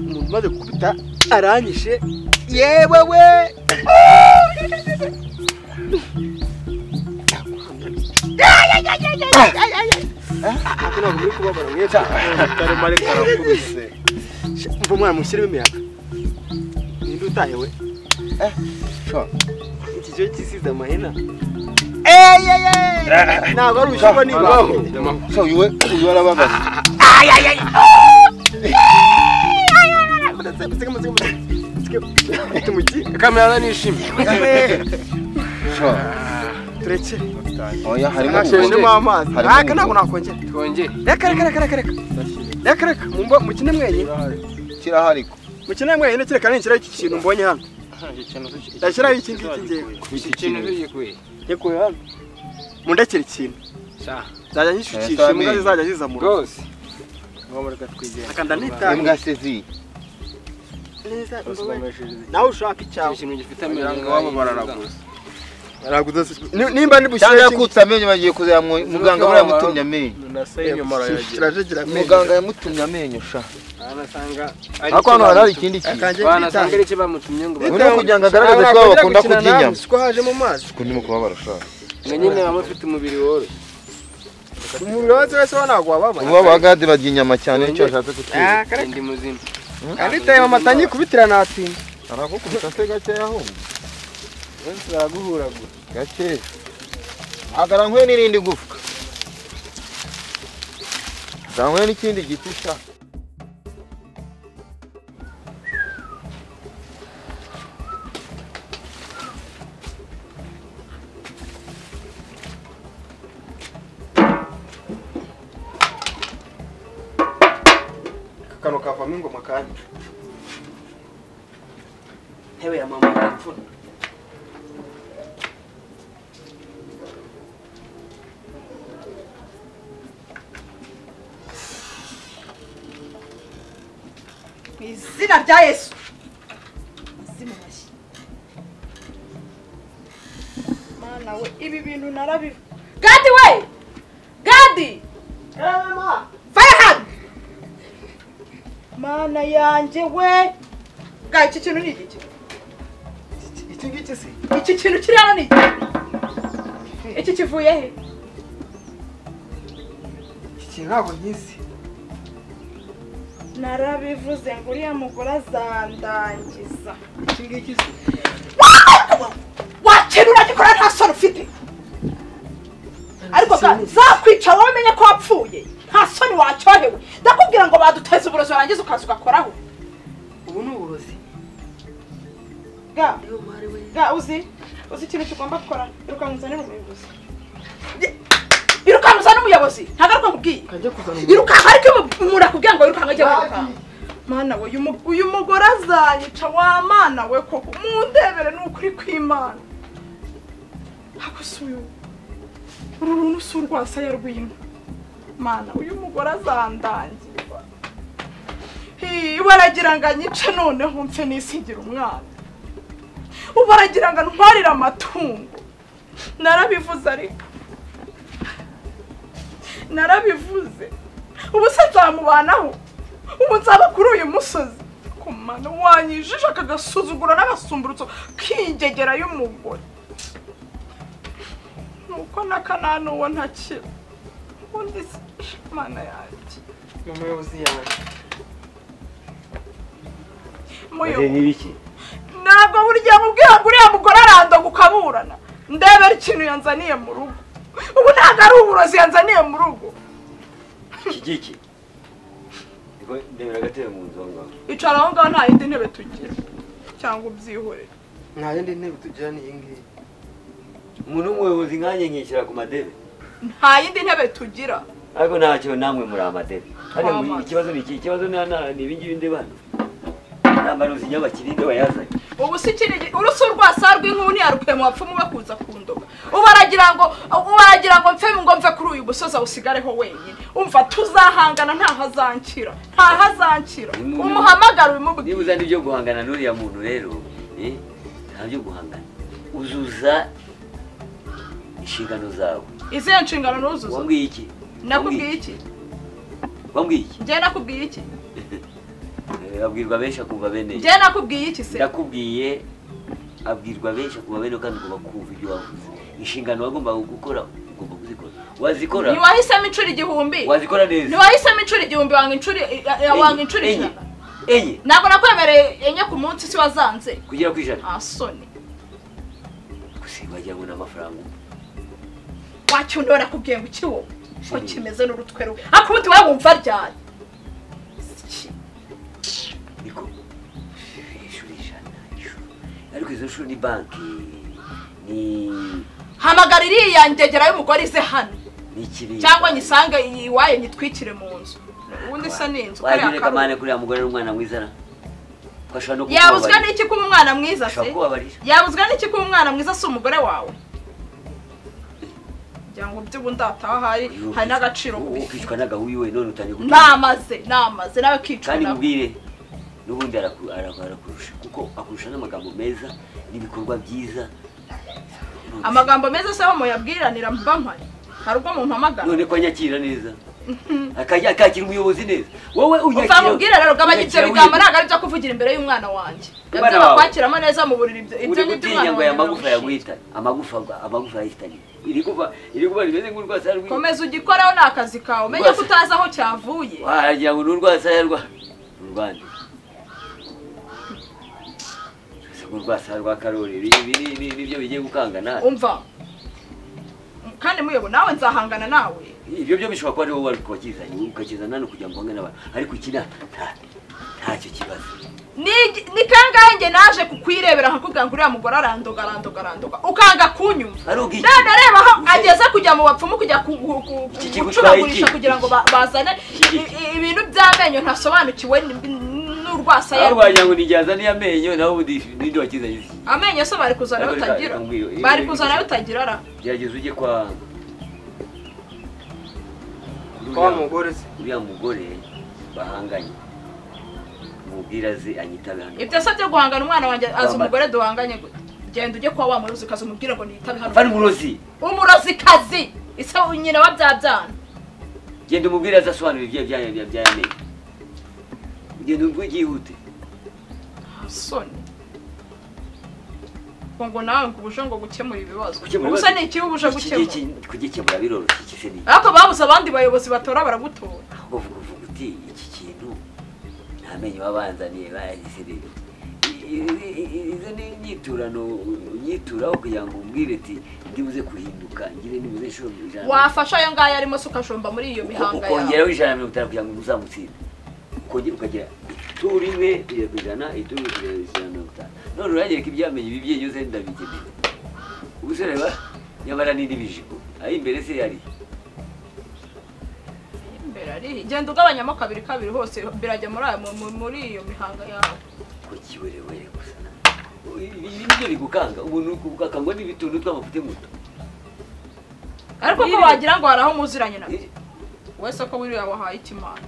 umuntu umaze gukubita aranyishe yewe we ntabwo muri kubabara mwese karemare karakubise mva umwana mushyiremo imiyaga ninde utaye we iki cyo gisize amahina ntabwo ari ushyirwa n'ibaho uyu we uyu arabagaze kamera nishimye turekere oya harimo nashejemo amazi Harimo aka ubukonje. ntabwo nakongera twongere reka reka reka reka reka reka reka mumbo mukine mwenyine kirahari mukine mwenyine kereka nishyiraho iki kintu mbonye hano ndashyiraho iki ngiki ngewe iki kintu tugikuye yekuye hano mundekere ikintu Sha. nzajya nyishukisha imbwa zizajya ziza mu rugo rwose akanda nitanga imbwa se zi neza imbobe. nawe ushaka icyawe ikintu gifite Umuryango wabo bararaguza. Ni- nimba ndi cyangwa bushyire yakutse amenyo bagiye kuzaya muganga buriya yamutumye amenyo kirajegira muganga yamutumye amenyo sha Banasanga ariko hano hari hari ikindi kintu akanjye banasanga nitanga ari icyo bamutumye ngo Ubu ni kugira ngo agaragaze ko aba bakunda kurya inyama ko haje mu mazi kuko ndimo kubabara sha na nyine baba bafite umubiri woroshye umubiri wose wese wa ntabwo wababara ubu abagade barya inyama cyane nicyo bashatse kutwiga ndi muzima Anditeye amata nyikubitira natinda arakukubita se gakeya ahubwo benshi baraguhuragura gakeya agarankuye n'irindi gufwa garankuye n'ikindi giti sha kano kavamo ingoma kandi ntebe ya mama arapfuna mu izina rya yesu mazima mashyi mana we ibi bintu narabivu gadi we gadi fayahani mana yanjye we bwa iki kintu ni igiki iki ngiki se iki kintu kiri hano ni igiki iki kivuye he iki kintu ntabwo nkizi narabivuze ngo uriya mugore azandangiza iki ngiki se wakenura gikora nta soni ufite ariko ga- zakwica wowe umenye ko wapfuye nta soni wacyohewe ndakubwira ngo baduteze uburozi warangiza ukaza ugakoraho ubu ni uburozi ga ga uzi uzi ikintu kigomba gukora irukankuzanira umuyobozi irukanka uzane umuyobozi ntabwo ariko mubwiye kajya kuzana umuntu irukanka ariko umuntu akubwira ngo irukanka ujye wirukanka mana we uyu mu- uyu mugore azanyica wa mana we koko mundebere ni ukuri kw'imana ako si uyu uru runtu si urwasaya rw'inka mana uyu mugore azandangiza Hii, baragira ngo anyice noneho mpfe nisigira umwana ubu baragira ngo antwarire amatungo narabivuze ariko narabivuze ubu se nzamubanaho ubu nzaba kuri uyu musozi kumana wanyijije akagasuzugura n'agasumburutso k'ingegera y'umugore nuko n'akanani uwo ntakira ubundi se mana yanjye ni umuyobozi yawe muyobo ntabwo burya mubwira ngo uriya mugore arandoga ukaburana ndebera ikintu yanzaniye mu rugo ubu ntabwo ari uburozi yanzaniye mu rugo Iki giki. Ngo ndebera agatebe mu nzu aho ngaho. icara aho ngaho nta yindi ntebe tugira cyangwa ubyihorere nta yindi ntebe tugira ni iyi ngiyi Umuntu w'umuyobozi nkanjye nkishyira ku madebe. nta yindi ntebe tugira Ariko ntacyo namwe muri amadebe. Hariya mu- Twamaze. ikibazo ni iki? Ikibazo ni hano- ni ibi ngibi ndebana. Nambara uzinya bakirinde bayazanye. ubu si ikindi urusi urwasa rw'inkuni yarukuye mu bapfumu bakuza kundoga ubu aragira ngo ubu aragira ngo mfe ngo mve kuri uyu musozi awusigareho wenyine umva tuzahangana ntaho azankira ntaho azankira umuhamagara Niba ubimubwire uzana ibyo guhangana n'uriya muntu rero, eh, nta byo guhangana. Uzuza inshingano zawe. izihe nshingano nuzuza Wambwiye iki? nakubwiye iki Wambwiye iki? njye nakubwiye iki Eh, abwirwa benshi akumva bene ye. njyewe nakubwiye iki se ndakubwiye abwirwa benshi akumva bene kandi ugomba kumva ibyo wavuze inshingano wagombaga gukora ugomba kuzikora wazikora ntiwahisemo inshuro igihumbi wazikora neza ntiwahisemo inshuro igihumbi wanga inshuro wanga inshuro enye ijana enye ntabwo nakwemereye enye ku munsi si wazanze kugera ku ijana ah soni gusa wagira ngo ni amafaranga umva. wacyundora nakubwiye ngo iki wowe ko kimeze n'urutwe rubi ariko ubundi wowe wumva ryari Iki? niko inshuro ijana inshuro ariko izo nshuro ni banki ni hamagara iriya ngegera y'umugore ize hano ni ikiriya cyangwa nyisange iwayo nyitwikire mu nzu ubundi isa ni inzu kariya wajya karuhu. kamane kuriya mugore n'umwana mwiza na ko ashobora no yabuzwe kukubabarira. n'iki kuba umwana mwiza se ashobora kubabarira yabuzwe n'iki kuba umwana mwiza si umugore wawe kugira ngo by'ubundi hataha hari hari n'agaciro Ubu kubi ukicwa n'agahuyu we none utangiye namaze namaze nawe kicwa kandi nawe mubwire n'ubundi araku- araku- arakurusha kuko akurusha n'amagambo meza n'ibikorwa byiza amagambo meza se aho muyabwiranira mba mpari hari ubwo umuntu amagana none ko anyakira neza Akajya- akakira umuyobozi neza wowe umva mubwire rero gabanya ibyo unyakira bigambo wirinda. ntabwo ari byo kuvugira imbere y'umwana wanjye Umwana ibyo wawe. bakwakiramo neza mu buriri ibyo uri ibyo ni gutinya iby'umwana ngo wawe aya magufa birarusha. yaguhitane amagufa amagufa yahitanye iri kuba iri kuba rimeze nk'urwasaya rw'inka. komeza ugikoreho ni akazi kawe umenye ko Rwose. utazi aho cyavuye wagira ngo ni urwasaya rwa ni urwande Ese ngo urwasaya rwa karori ibi ibi ni- ni- nibyo bigiye gukanga nawe umva kandi muyobo nawe nzahangana nawe ibyo byo bishobora kuba ari wowe wari wakizanye ukakizana hano kugira ngo uhange n'abantu ariko iki nta nta- ntacyo kibazo Ni- ni kangahe njye naje kukwirebera nkakubwira ngo uriya mugore arandoga arandoga arandoga ukanga kunyumva ari ubwiki none reba aho Uze- ageze kujya mu bapfumu kujya ku- ku- ku- Iki kigutwaye gucuragurisha iki? kugira ngo ba- bazane Iki i- i- ibintu by'amenyo ntasobanukiwe n- n- n'urwasaya ari rwe. wagira ngo nijyaza n'iy'amenyo nawe ubundi n'indi wakizanye iki amenyo se bari kuzana ayo Ariko utagira reka mbwira- bari ibi- kuzana ayo ibi- utagira ara gerageza ujye kwa wa mugore se uriya mugore bahanganye umubwira aze anyitabe hano ibyo se byo guhangana umwana wanjye azi Wambare. umugore duhanganye gute genda ujye kuba wamurozi ukaza umubwire ngo niyitabe hano vana umurozi umurozikazi ise nyina wa bya byana genda umubwire azasobanura ibyo byaya by'amenyo genda umubwire byihute soni ngo ngo nawe ngo ubuje ngo gukemura ibibazo Gukemura ubusa ibibazo? ni ikibi ubuje iki gukemura ngiki kugikemura biroroshye iki se ni ariko babuze abandi bayobozi batora baragutora uvuga uvuga uti iki kintu nta menyo babanzaniye bayagise rero izo ni inyiturano unyituraho kugira ngo umbwire ati ndibuze kuhinduka ngire nibuze inshuro ijana wafasha ayo ngayo arimo se ukajomba muri iyo mihanga yawe ukongeraho ijana na mirongo itanu kugira ngo uzamutsinde ukongera ukagira ituru imwe kugera ku ijana ituru kugera ku ijana na mirongo itanu none uragereka ibyamenye ibi bye byose ndabikeneye ubu se reba nyamara ni n'ibijigo aho imbere se yari imbere ariho genda ugabanyamo kabiri kabiri hose birajya muri ayo mu- mu- muri iyo mihanga yawe ko kiwerewere gusa ibi ibi nibyo bigukanga umuntu ukakangwa n'ibituntu tw'amafuti muto ariko ko Wiriwe. wagira ngo hari aho muziranye na wese ko wiriwe wahaye ikimana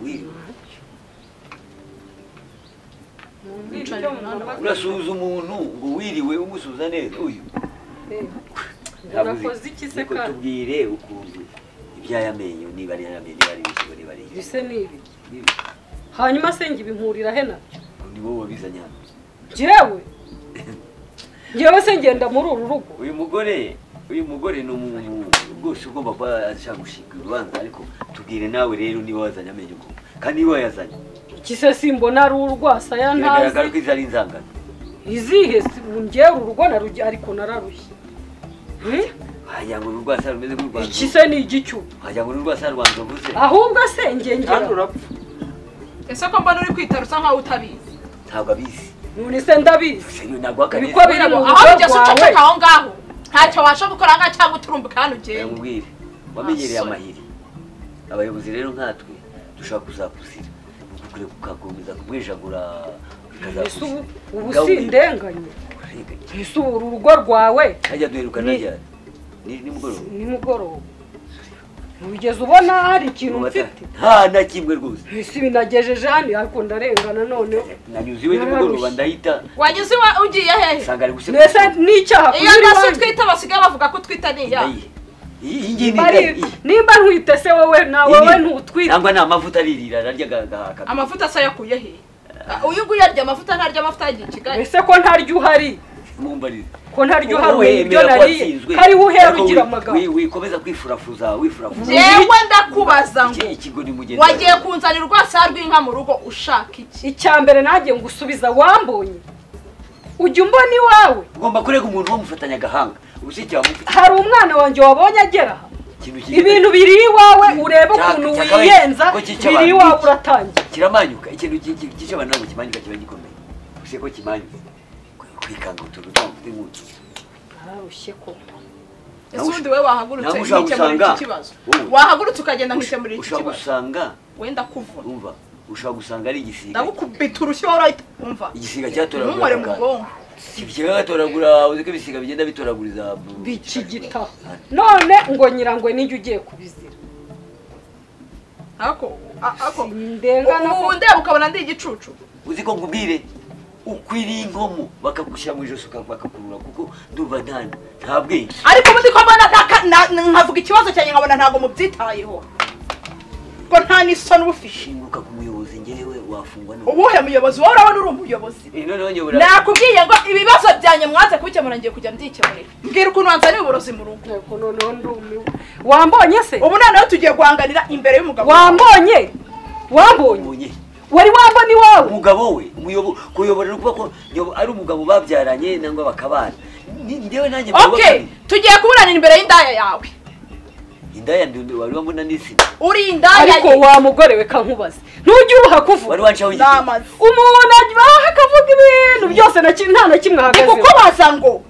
wiriwe bicaye umunani urasuhuza umuntu ngo wiriwe umusuhuza neza uyu urakoze iki se Ariko kandi tubwire ukuntu iby'ayamenyo niba ari ayamenyo niba ari ibijigo niba ari ibiki. ibise ni ibi Nibi. hanyuma se njye ibinkurira he nabyo ni wowe wabizanye hano njyewe njyewe se ngenda muri uru rugo uyu mugore uyu mugore ni umuntu rwose ugomba kuba ashaka gushinga urubanza ariko tubwire nawe rero niba wazanye amenyo koko kandi niba wayazanye iki se simbona ari urwasaya biragaragara ko ntazi izi ari inzangano izihe si- njyewe uru rugo narujya ariko nararushye Hmm? wagira ngo ni urwasa rumeze nk'urwa iki se ni igicuba wagira ngo ni urwasa rwa nzovu se ahubwo se ngengera kandi urapfa ese ko mbona uri kwitara usa nkaho utabizi ntabwo abizi none se ndabizi Gusa ntabwo akabizi Ibikwa biri Wiriwe, mu aho rugo ugeze rwawe uceceka aho ngaho ntacyo wabasha gukora ngaho cyangwa uturumbuka hano ugenda yamubwire wamenyereye Asoni. amahiri abayobozi rero nkatwe dushobora kuzakuzira Ni ukukure kukakomeza kumwijagura mbese bikazakuzira ubu ubu si indenganye Urenganya. mbese ubu uru rugo rwawe hajya duherukana Ni- ryari ni nimugoroba nimugoroba wigeze ubona hari ikintu mfite nta na kimwe rwose mbese binagejeje hano ariko ndarengana noneho nanyuze iwe nimugoroba ndahita wanyuze iwa- ugiye hehe nsanga ari guseka mbese n'icyaha iyo kunyura nasi iwanjye twita basigaye bavuga ko twita ni iya ndayihe iyi ngiyi ni Bari- nimba ntwite se wowe na wowe ntutwite nangwa ni amavuta aririra ararya agahaka amavuta se yakuye he Ah, uyu nguyu arya amavuta ntarya amavuta yagiye i kigali ese ko ntaryo uhari mumbarire ko ntaryo uhari Wowe ubu ibyo wemera ko nariye watsinzwe, hariho uhera ariko ugira wi- amagambo wi- wikomeza kwifurafuza wifurafuza jewe ndakubaza ngo Iki- ikigo ni mugenzi wagiye kunzanira urwasa rw'inka mu rugo ushaka iki icya mbere nagiye ngusubiza wambonye ujya umbona iwawe ugomba kurega umuntu wo mufatanya agahanga ubushyikira mufite hari umwana wanjye wabonye agera aha ikintu kiri- ibintu biri iwawe urebe Cyaka- ukuntu cyakabaye wiyenza ko cyica biri abantu iwawe iki? uratangira kiramanyuka ikintu gice abantu ntabwo kimanyuka kiba gikomeye gusa ko kimanyuka kwikanga utuntu ntafite nk'utu nararushye ko ese Nawe ubundi wowe wahagurutse nawe ushaka ukikemurira gusanga- iki kibazo wowe. wahagurutse ukagenda nkikemurira iki ushobora kibazo gusanga wenda kuvuna umva ushobora gusanga ari igisiga ndagukubita urushyi wari wahita umva igisiga ntumore mu cyatoragura bwonko ikigega gatoragura uzi ko ibisiga bigenda bitoraguriza bica igitaha none ngo nyirangwe n'ijya ugiye kubizira ako a- ako sindengana ubu ko ndeba ukabona ndi igicucu uzi ko nkubwire ukwiriye inkomo bakagushyira mu ijosi uka- bakakurura kuko ndumva nta nta bwenge ariko ubundi ko mbona ntaka- na- na- nkavuga ikibazo cyanjye nkabona ntabwo mubyitayeho ko nta n'isoni uba ufite shinguka ku muyobozi ngewe wafungwa n'ubu ubuhe muyobozi wowe urabona uri umuyobozi noneho nyobora nakubwiye ngo ibibazo byanjye mwanze kubikemura ngiye kujya mbikemurira mbwira ukuntu wanzaniye uburozi mu rugo nteko noneho ndumiwe wambonye se ubu noneho tugiye guhanganira imbere y'umugabo wambonye wambonye mbonye wari wambona iwawe umugabo we umuyobo- kuyobora ni ukuba ko nyobo- ari umugabo babyaranye nangwa bakabana Ni- ngewe nanjye okay mubabakane. tugiye kuburanira imbere y'indaya yawe indaya ndi wari wambona n'isina uri indaya ariko wa mugore we kankubaze ntujye ubaha kuvuga wari wancaho igiti ndamaze umuntu abaha akavuga ibintu byose na ki- nta na kimwe ni ahagazeho kukubaza ngo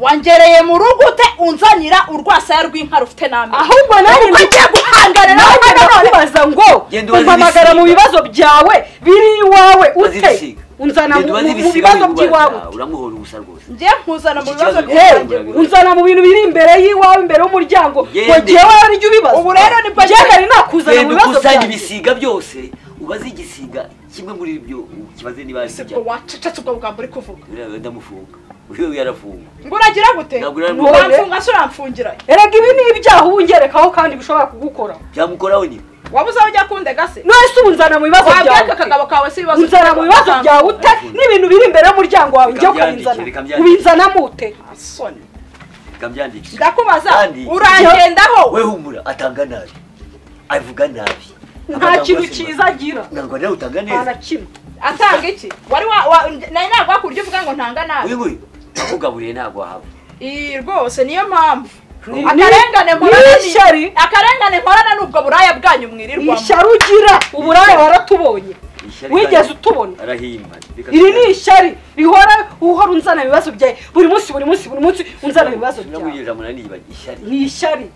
wangereye mu rugo ute unzanira urwasaya rw'inka rufite n'amenyo ahubwo nanjye Ubwo ngiye guhangana nawe nanjye hano none ndakubaza ngo Genda ubaze umpamagara mu ibisiga. bibazo byawe biri iwawe Ubaze ute ibisiga. unzana Genda mu- ubaze mu- mu ibisiga bibazo wibaza, by'iwawe uramuhora ubusa rwose ngiye nkuzana mu Iki bibazo kibazo byanjye gikomeye. unzana mu bintu biri imbere y'iwawe imbere y'umuryango ngo Gende. jyewe aribyo ubibazo Ubu rero nibwo Genda nari nakuzana mu genda bibazo ukusanya byanjye ibisiga byose ubaze igisiga kimwe muri ibyo kibaze niba ari ese ikijya ubwo wacecetse ubwo bwambo uri kuvuga uriya ndamufunga uriya yarafunga ngo uragira gute Ntabwo uragira gute. wamfunga se uramfungira erega ibi ni ibyaha uba ungerekaho kandi bishobora kugukora byamukoraho nyine wabuze aho ujya kundega se nonese ubu unzana mu bibazo wabwaka byawe akagabo kawe si ibibazo unzana mu bibazo byawe ute n'ibintu biri imbere y'umuryango wawe Reka njye mbyandike, ukabinzana reka mbyandike. ubinzanamo ute asoni reka mbyandikishe ndakubaza Kandi- urangendaho we humura atanga nabi avuga nabi nta Amagambo kintu yose cyiza agira ntabwo nawe utanga nta na neza kimwe atanga iki wari wa wa- nari nagwa ku buryo uvuga ngo ntanga nabi uyu nguyu akugaburiye ntabwo wahaba iyi rwose niyo mpamvu Ni- akarengane ni mporana ni- ishyari akarengane mporana n'ubwo buraya bwanyu mwirirwamo ishyari ugira uburaya waratubonye Ishyari wigeze kandi utubona arahimba Reka iri ni tugane. ishyari rihora uhora unzana ibibazo byawe buri munsi buri munsi buri munsi unzana ibibazo Sinamugirira byawe ijambo naniyibagije. ishyari ni ishyari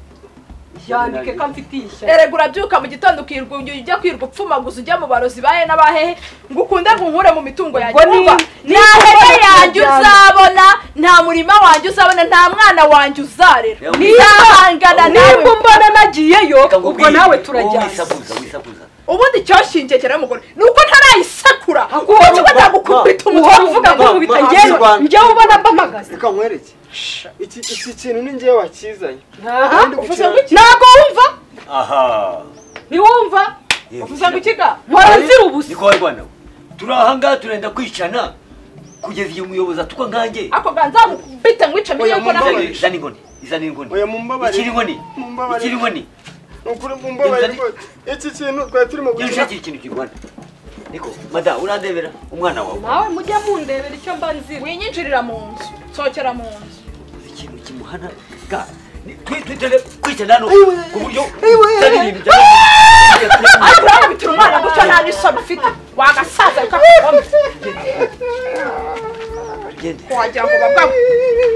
Ishyari yandike nanjye. ko amfitiye ishyari erega urabyuka mu gitondo ukirwa ujya ujya kwirirwa upfumaguza ujya mu barozi bahe n'abahehe ngo ukunde ngo unkure mu mitungo yanjye Ubwo ni- Urumva? ni nta hene ishyari yanjye ryabyo. uzabona nta murima wanjye uzabona nta mwana wanjye uzarera Niba- ntihangana nawe nimba umbona nagiyeyo Reka ubwo nkubwire, nawe wowe turajyana wisakuza wisakuza ubundi icyoshingiye cyane y'umugore ni uko ntarayisekura Ahubwo kuko uba- ndagukubita uhora uvuga ngo umutwe Ma- nkubita ma- ngewe Rwanda. njyewe ubona mbamagaza reka nkwereke iki iki kintu ni ngewe wakizanye Aha. Kandi gukina- ntabwo wumva aha ntiwumva Yewe, uvuze ngo ikiga mpora nzira ubusa niko wari rwanda turi aha ngaha turenda kwicana kugeza igihe umuyobozi atukwa nkanjye ako ganza mukubite nkwice mbiye Oya, ko mumbabarire. nawe Izane- izana inkoni izana inkoni oya mumbabarire ikiri inkoni Mumbabarire. ikiri inkoni Ni ukuri mumbabarire Inzara- rwose. iki kintu twari turimo niba gukina ushakira ikintu kirwana niko madamu urandebera umwana wawe nawe mujya mundebera icyo mba nzira winyinjirira mu nzu sohokera mu nzu ikintu kimuhana ga ni- twi- twitere kwicana hano ku buryo utari ibintu bya ariko uramubitira umwana gutyo nta n'isoni ufite wagasaza bikakugombye Gende. wagira ngo babwa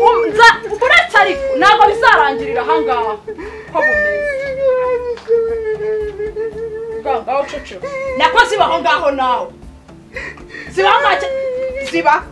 umza uretse ariko ntabwo bizarangirira ahangaha ko bumeze ngaho uceceka nako ziba aho ngaho nawe ziba aho ngaho ziba